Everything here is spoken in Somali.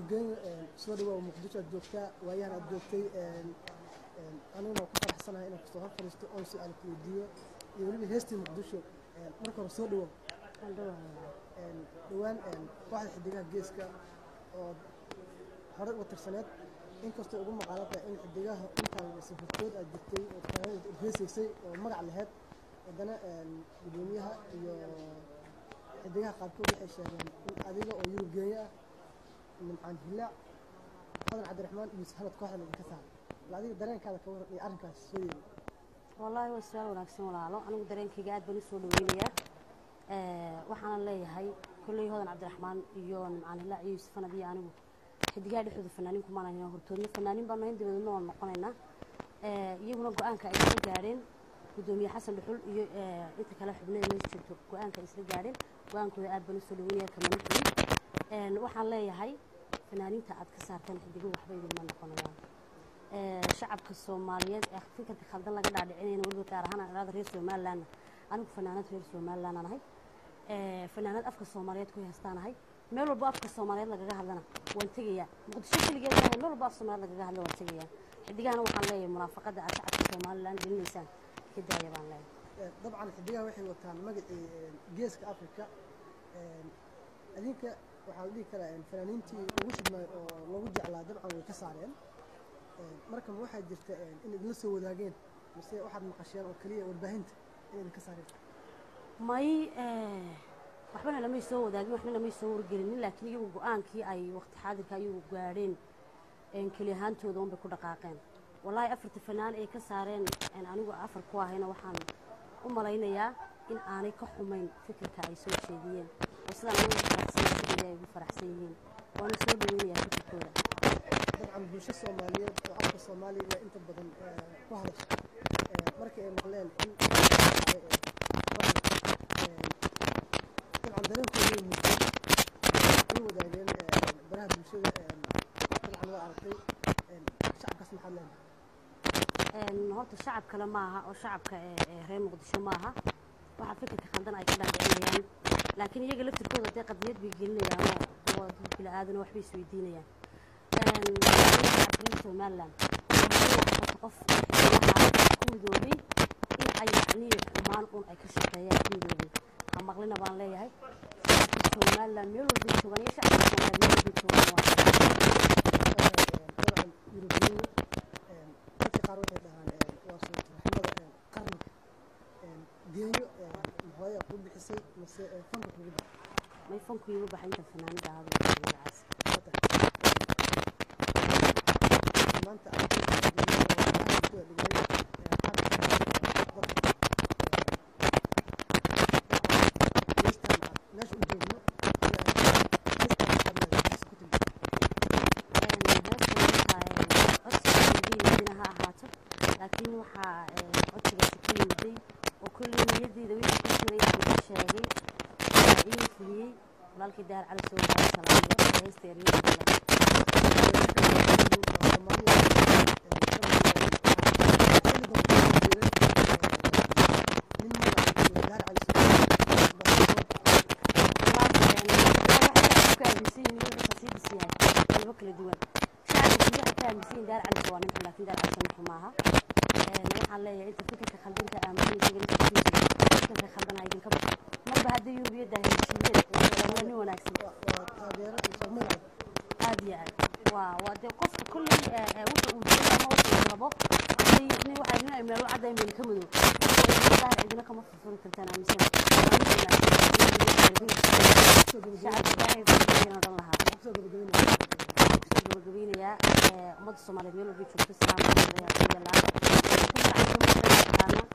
geeyo soo dhawow muqdisho aad joogtaa waayahan aad joogtay aniguna ku faraxsanahay inaan kusoo hor fadhiisto oon su-aal ku weydiiyo iyo weliba heestii muqdisho marka hore soo dhawow dhowaan kooxda xidigaha geeska oo horey uga tirsaneed inkastoo ugu maqaalada in xidigaha intaan safartood aad jirtay oo heesaysay oo magac lahayd haddana gudoomiyaha iyo xidigaha qaarkood waxay sheegeen in adiga oo yurub geenya ah nimcaan hilaac qadan cabdiraxmaan iyo sahanad kooxda laidinka saaray bal adiga dareenkaada ka waran iyo arrinkaas soo yeeli wallaahi waa su-aal wanaagsan walaalo anigu dareenkayga aad baan usoo dhaweynayaa waxaana leeyahay kolley hodan cabdiraxmaan iyo nimcaan hilaac iyo yuusuf fanad iyo anigu xidigaha dhexdooda fanaaniin kumaan ahayn hortoodna fanaaniin baan nahayn dabadeedna waan noqonaynaa iyaguna go-aanka ay isla gaadheen gudoomiye xasan dhuxul iyo inta kale xubnada meesha joogto go-aanka ay isla gaadheen go-aankooda aad baan usoo dhaweynaya kamanixii waxaan leeyahay fanaaniinta aad ka saarteen xidigo waxba idinma noqonayaan shacabka soomaaliyeed ee fikirka khaldan laga dhaadhicinayna weliba gaar ahaan aan iraada reer somalilandna anigu fanaanad reer somaliland aan ahay fanaanad afka soomaaliyeed ku heestaan ahay meel walba afka soomaaliyeed lagaga hadlana waan tegayaa muqdisho keligeed maahay meel walba af soomaaliyeed lagaga hadla waan tegayaa xidigahana waxaan leeyahay munaafaqada aad shacabka somaliland gelinaysaan ka daaya baan leeyahay dabcan xidigaha waxay wataan magacii geeska africa adinka waxaa la dhihi karaa fanaaniintii ugu shidmay oo lagu jeclaa dabcan way ka saareen marka ma waxaa jirta in idinla soo wadaageen mise waxaad maqasheen oo keliya warbaahinta in idinka saareen may waxbana lamay soo wadaagin waxna lamay soo wargelinin laakiin iyagu go-aankii ay waqti xaadirka ayagu gaadheen keli ahaantooda unbay ku dhaqaaqeen wallaahi afarta fanaan ay ka saareen anigu afar ku ahayna waxaan u malaynayaa in aanay ka xumayn fikirka ay soo jeediyeen oo sidaan ugu faraxsan sidii ay ugu faraxsan yihiin waana soo dhaweynayaa fikirkooda dabcan bulsho soomaaliyeed oo afka soomaaliga inta badan ku hadasha markii ay maqleen in dabcan dareenkooda muujiyeen ay wadaageen baraha bulshada dabcan waa aragtay shacabkaas maxaad leedahay horta shacab kale maaha oo shacabka reer muqdisho maaha waxaa fikirka khaldan ay ka dhaadhicinayaan laakiin iyaga laftirkooda dee qadiyad bay gelinayaan oo dad bila aadana waxbay isweydiinayaan shacabka somaliland qof ku midoobay in ay yacnii xumaan un ay ka shaqeeyaan ku midoobay ha maqlina baan leeyahay shacabka somaliland meel walbay joogaan iyo shacabka somaliland meel walbay joogaan waa dabcan yurubiyiin dadka qaar waxay dhahaan waa suurtaxumada qarniga geeyo hooya ku bixisay mise fanka kugu baxay may fanku iigu baxay inta fanaanada ahadu magacaas maanta aad dhigay meesha u joogno laakiin waxaa codsigaasi ku yimiday oo kolley niyadeyda wixii ku jiray aan ka sheegay ii fuliyey walaalkii daar cali soo gaara salaamiyo heesta eryadeeda kala duwan shacabka waxay ka aaminsan yihin daar cali waa ninka laakiin daar cali ninka maaha waxaan leeyahay inta fikirka khaldinka aaminsan fikirka khaldana idinka baxo marba haddii yurubiyadda heshiiyeen waa nin wanaagsan aad iyo aad waa waa dee qofka kolley wuxa uu jiro ama wuxa uu rabo hadday nin waxaa nin ay meelo caddayn bayna ka madow daar cidina kama furfuri kartaan aaminsan shacabka ilaahay furfuriyana odhan lahaa gabagabeynayaa ummadda soomaaliyeed meel walbay joogto salaam ayaa ku yaalaa